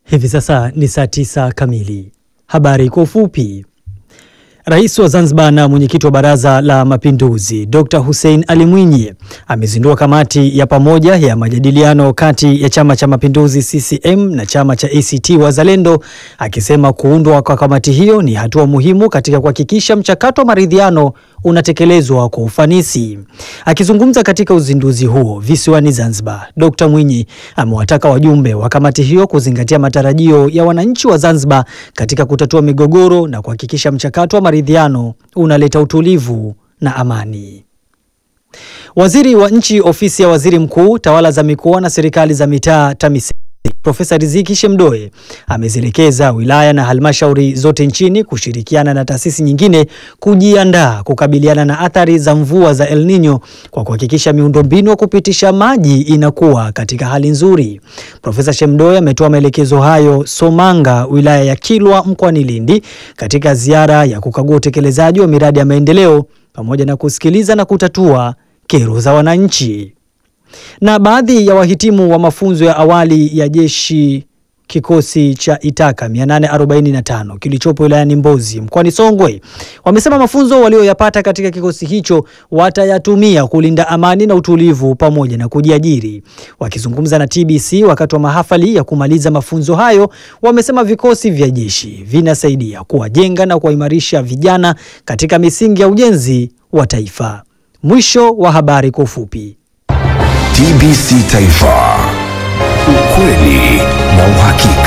Hivi sasa ni saa tisa kamili. Habari kwa ufupi. Rais wa Zanzibar na mwenyekiti wa Baraza la Mapinduzi Dr. Hussein Ali Mwinyi amezindua kamati ya pamoja ya majadiliano kati ya Chama cha Mapinduzi CCM na chama cha ACT Wazalendo, akisema kuundwa kwa kamati hiyo ni hatua muhimu katika kuhakikisha mchakato wa maridhiano unatekelezwa kwa ufanisi. Akizungumza katika uzinduzi huo visiwani Zanzibar, Dr. Mwinyi amewataka wajumbe wa kamati hiyo kuzingatia matarajio ya wananchi wa Zanzibar katika kutatua migogoro na kuhakikisha mchakato wa maridhiano unaleta utulivu na amani. Waziri wa Nchi, Ofisi ya Waziri Mkuu, Tawala za Mikoa na Serikali za Mitaa, TAMISEMI, Profesa Riziki Shemdoe amezielekeza wilaya na halmashauri zote nchini kushirikiana na taasisi nyingine kujiandaa kukabiliana na athari za mvua za El Nino kwa kuhakikisha miundombinu ya kupitisha maji inakuwa katika hali nzuri. Profesa Shemdoe ametoa maelekezo hayo Somanga, wilaya ya Kilwa mkoani Lindi, katika ziara ya kukagua utekelezaji wa miradi ya maendeleo pamoja na kusikiliza na kutatua kero za wananchi na baadhi ya wahitimu wa mafunzo ya awali ya jeshi kikosi cha Itaka 845 kilichopo wilayani Mbozi mkoani Songwe wamesema mafunzo walioyapata katika kikosi hicho watayatumia kulinda amani na utulivu pamoja na kujiajiri. Wakizungumza na TBC wakati wa mahafali ya kumaliza mafunzo hayo, wamesema vikosi vya jeshi vinasaidia kuwajenga na kuwaimarisha vijana katika misingi ya ujenzi wa taifa. Mwisho wa habari kwa ufupi. TBC Taifa, ukweli na uhakika.